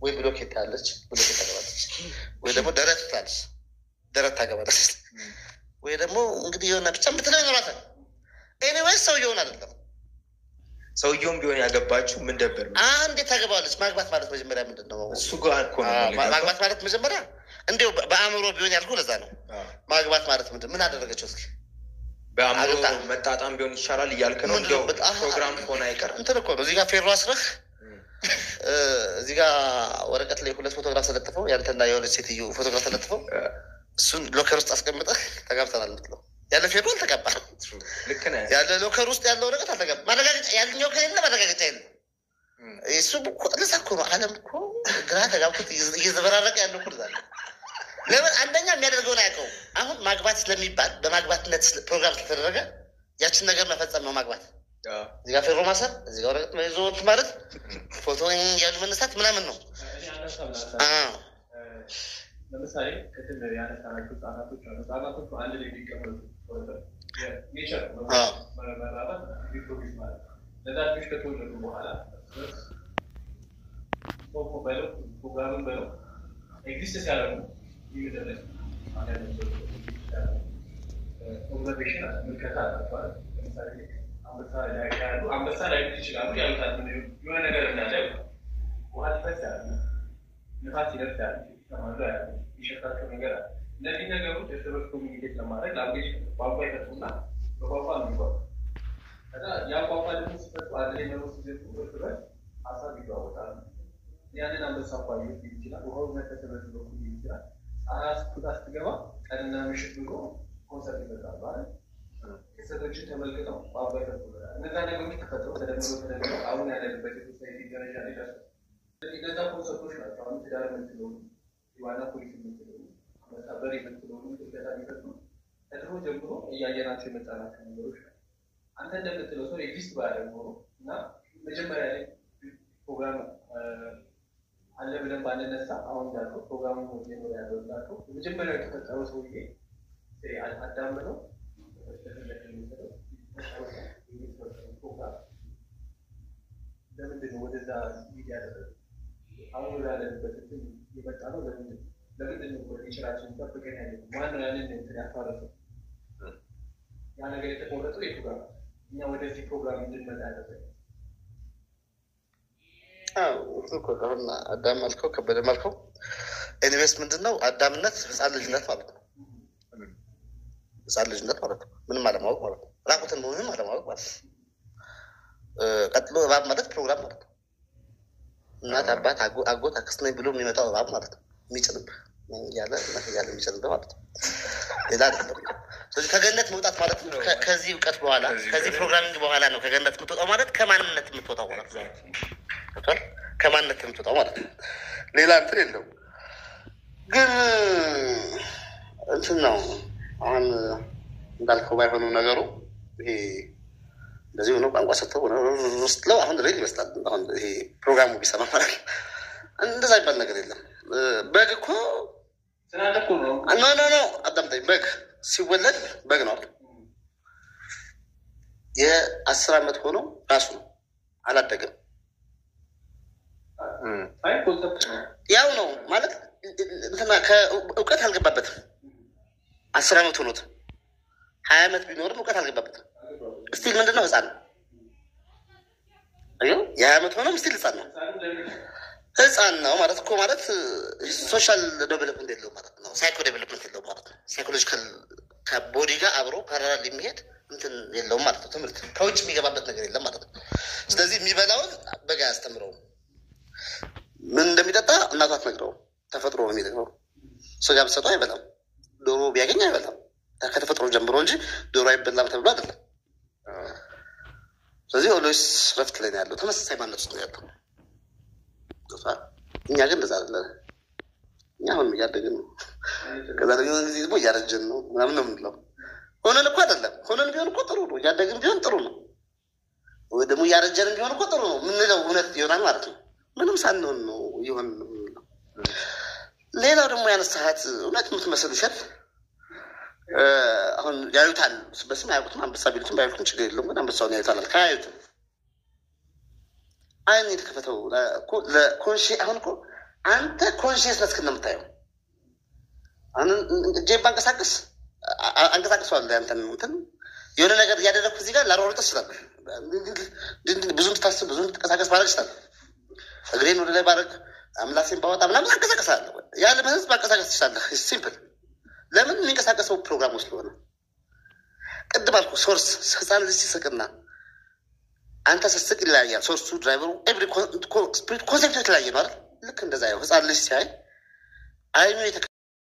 ወይ ብሎኬት ታያለች፣ ብሎኬት ታገባለች፣ ወይ ደግሞ ደረት ትላለች፣ ደረት ታገባለች፣ ወይ ደግሞ እንግዲህ የሆነ ብቻ ምትለው ይኖራታል። ኤኒዌይስ ሰውየውን አይደለም ሰውየውም ቢሆን ያገባችሁ ምን ደበር ነው? አንዴ ታገባለች። ማግባት ማለት መጀመሪያ ምንድን ነው? እሱ ጋር እኮ ነው አዎ፣ የምንገባው። ማግባት ማለት መጀመሪያ እንዲሁ በአእምሮ ቢሆን ያልኩ ለዛ ነው። አዎ። ማግባት ማለት ምንድን ምን አደረገችው? እስኪ በአእምሮ አግብታ። መጣጣም ቢሆን ይሻላል እያልክ ነው። ምንድን ነው? እንዲያው በጣም- ፕሮግራም ከሆነ አይቀርም። እንትን እኮ ነው እዚህ ጋር ፌሮ አስረህ እ፣ እዚህ ጋር ወረቀት ላይ ሁለት ፎቶግራፍ ተለጥፈው ያንተና የሆነች ሴትዮ ፎቶግራፍ ተለጥፈው እሱን ሎከር ውስጥ አስቀምጠህ ተጋብተናል የምትለው ያለ ፌሮ አልተጋባም። ልክ ነህ። ያለ ሎከር ውስጥ ያለው ወረቀት አልተጋባም። ማረጋገጫ ያልኛው ከሌለ ማረጋገጫ የለም። እም። እሱ እኮ ለዛ እኮ ነው ዓለም እኮ ግራ ተጋብቶት እየ- እየዘበራረቀ ያለው እኮ ለዛ ነው። ለምን አንደኛ የሚያደርገውን አያውቀውም። አሁን ማግባት ስለሚባል በማግባትነት ስለ- ፕሮግራም ስለተደረገ ያችን ነገር መፈጸም ነው ማግባት። አዎ። እዚህ ጋር ፌሮ ማሰር፣ እዚህ ጋር ወረቀት ይዞ እንትን ማለት ፎቶ ያሉ መነሳት ምናምን ነው። እኔ ሀሳብ ላንሳ። አዎ። ለምሳሌ ቅድም ያነሳናቸው ህጻናቶች አሉ። ህጻናቶቹ አንድ ላይ ሊቀመጡ ኔቸር አዎ። መራባት ሪፕሮዲስ ማለት ነው። ለዛ ልጆች ከተወለዱ በኋላ ፎቶ በለው ፕሮግራምን በለው ኤግዚስት ሲያደርጉ ይምደረግ ኦብዘርቬሽን ምልከታ አላቸዋል። ለምሳሌ አንበሳ ላይ ያሉ አንበሳ ላይ ይችላሉ ያሉታል የሆነ ነገር እንዳለ ውሃ ሊፈስ ያለ ንፋስ ይደርስ ያለ ተማሉ ያለ ይሸታቸው ነገር አለ። እነዚህ ነገሮች እርስ በርስ ኮሚኒኬት ለማድረግ ላንጉጅ ቋንቋ ይፈጥሩና በቋንቋ ነው የሚጓዙ። ከዛ ያ ቋንቋ ደግሞ ሲፈጡ አንድ ላይ መኖር ሲጀምሩ እርስ በርስ ሀሳብ ይለዋወጣሉ። ያንን አንበሳ እኮ አየሁት ሊል ይችላል። ውሃው መተተ በዚህ በኩል ሊል ይችላል። ፀሐይ ስትወጣ ስትገባ ቀንና ምሽት ብሎ ኮንሰርት ይፈጥራሉ አይደል? ክስተቶችን ተመልክተው ቋንቋ ይፈጥሩበታል። እነዛ ነገሮች ተፈጥሮ ተደምሮ ተደምሮ አሁን ያለንበት የሶሳይቲ ደረጃ ላይ ደርሰው ስለዚህ እነዛ ኮንሰርቶች ናቸው አሁን ትዳር የምትለው የዋና ፖሊስ የምትለው መጣበር የምትለው እርገታ የሚፈጥሩ ከድሮ ጀምሮ እያየናቸው የመጣናቸው ነገሮች ናቸው። አንተ እንደምትለው ሰው ኤግዚስት ባያደርግ ኖሮ እና መጀመሪያ ላይ ፕሮግራም አለ ብለን ባንነሳ አሁን እንዳልከው ፕሮግራሙ ጀምሮ ያለው እንዳልከው የመጀመሪያው የተፈጠረው ሰውዬ አዳም ነው ለምንድን ነው ወደዛ ሚዲያ ያደረገ አሁን ወዳለንበት እንትን የመጣ ነው። ለምንድን ነው ለምንድን ነው ኔቸራችን ጠብቀን ያለ ማነው ያንን እንትን ያፋረሰው? ያ ነገር የተቆረጠው የቱ ጋር ነው? እኛ ወደዚህ ፕሮግራም እንድንመጣ ያደረገ አዎ፣ እሱ እኮ አሁን አዳም አልከው ከበደም አልከው ኤኒዌይስ ምንድን ነው አዳምነት ህፃን ልጅነት ማለት ነው። ህፃን ልጅነት ማለት ነው። ምንም አለማወቅ ማለት ነው። ራቁትን መሆንም አለማወቅ ማለት ነው። እ፣ ቀጥሎ እባብ ማለት ፕሮግራም ማለት ነው። እናት አባት፣ አጎ- አጎት አክስት ነኝ ብሎ የሚመጣው እባብ ማለት ነው። የሚጭንብህ እያለ እያለ የሚጭንብህ ማለት ነው። ሌላ አይደለም። ስለዚህ ከገነት መውጣት ማለት ነው። ከ- ከዚህ እውቀት በኋላ ከዚህ ከዚህ እውቀት ፕሮግራሚንግ በኋላ ነው ከገነት የምትወጣው ማለት ከማንነት የምትወጣው ማለት ነው። ገብቶሃል? ከማንነት የምትወጣው ማለት ነው። ሌላ እንትን የለውም። ግን እንትን ነው አሁን እንዳልከው ባይሆኑ ነገሩ ይሄ እንደዚህ ሆኖ ቋንቋ ሰጥተው ስትለው አሁን ሬል ይመስላል። አሁን ይሄ ፕሮግራሙ ቢሰማ ማለት ነው። እንደዛ ይባል ነገር የለም። እ፣ በግ እኮ ስላለ እኮ ነው ኖ ኖ ኖ አዳምጠኝ። በግ ሲወለድ በግ ነው አይደል? የአስር ዓመት ሆኖ ራሱ ነው አላደገም። እም። አይ ኮንሰፕት ነው ያው ነው ማለት እንትና ከእውቀት አልገባበትም። አስር ዓመት ሆኖት ሀያ ዓመት ቢኖርም እውቀት አልገባበትም። ስቲል ምንድን ነው ህፃን ነው። አየሁ የሀያ ዓመት ሆኖም ስቲል ህፃን ነው። ህፃን ነው ማለት እኮ ማለት ሶሻል ዴቨሎፕመንት የለው ማለት ነው። ሳይኮ ዴቨሎፕመንት የለው ማለት ነው። ሳይኮሎጂካል ከቦዲ ጋር አብሮ ፓራላል የሚሄድ እንትን የለውም ማለት ነው። ትምህርት ከውጭ የሚገባበት ነገር የለም ማለት ነው። ስለዚህ የሚበላውን በጋ አያስተምረውም። ምን እንደሚጠጣ እናቷ አትነግረውም። ተፈጥሮ ነው የሚነግረው። ስጋ ብትሰጠው አይበላም። ዶሮ ቢያገኝ አይበላም። ከተፈጥሮ ጀምሮ እንጂ ዶሮ አይበላም ተብሎ አይደለም። ስለዚህ ኦልዌይስ ረፍት ላይ ነው ያለው። ተመሳሳይ ማነት ውስጥ ነው ያለው። ገብቶሃል? እኛ ግን እንደዛ አይደለም። እኛ አሁን እያደግን ነው። ከዛ ደግሞ የሆነ ጊዜ ደግሞ እያረጀን ነው ምናምን ነው የምንለው። ሆነን እኮ አይደለም። ሆነን ቢሆን እኮ ጥሩ ነው። እያደግን ቢሆን ጥሩ ነው። ወይ ደግሞ እያረጀን ቢሆን እኮ ጥሩ ነው የምንለው እውነት ይሆናል ማለት ነው። ምንም ሳንሆን ነው እየሆን ነው የምንለው። ሌላው ደግሞ ያነሳሃት እውነት የምትመስል ውሸት እ፣ አሁን ያዩታል። በስም አያውቁትም። አንበሳ ቢሉትም ባይሉትም ችግር የለውም። ግን አንበሳውን ያዩታል አልክ። አያዩትም። አይን የተከፈተው ለኮንሺ አሁን እኮ አንተ ኮንሽስነስ ክን የምታየው እጄ ባንቀሳቀስ አንቀሳቅሰዋል ያንተን እንትን የሆነ ነገር እያደረግኩ እዚህ ጋር ላሯሩጥ ይችላል። ብዙ እንድታስብ ብዙ እንድትንቀሳቀስ ማድረግ ይችላል። እግሬን ወደ ላይ ባረግ አምላሴን ባወጣ ምናምን አንቀሳቀሳለሁ። ያለ ህዝብ ማንቀሳቀስ ትችላለህ። ሲምፕል ለምን የሚንቀሳቀሰው ፕሮግራሙ ስለሆነ ቅድም አልኩ። ሶርስ ህፃን ልጅ ሲስቅና አንተ ስስቅ ይለያያል። ሶርሱ ድራይቨሩ ኤቭሪ ስፒሪት ኮንሴፕት የተለያየ ነው አይደል? ልክ እንደዛ ያው ህፃን ልጅ ሲያይ አይኑ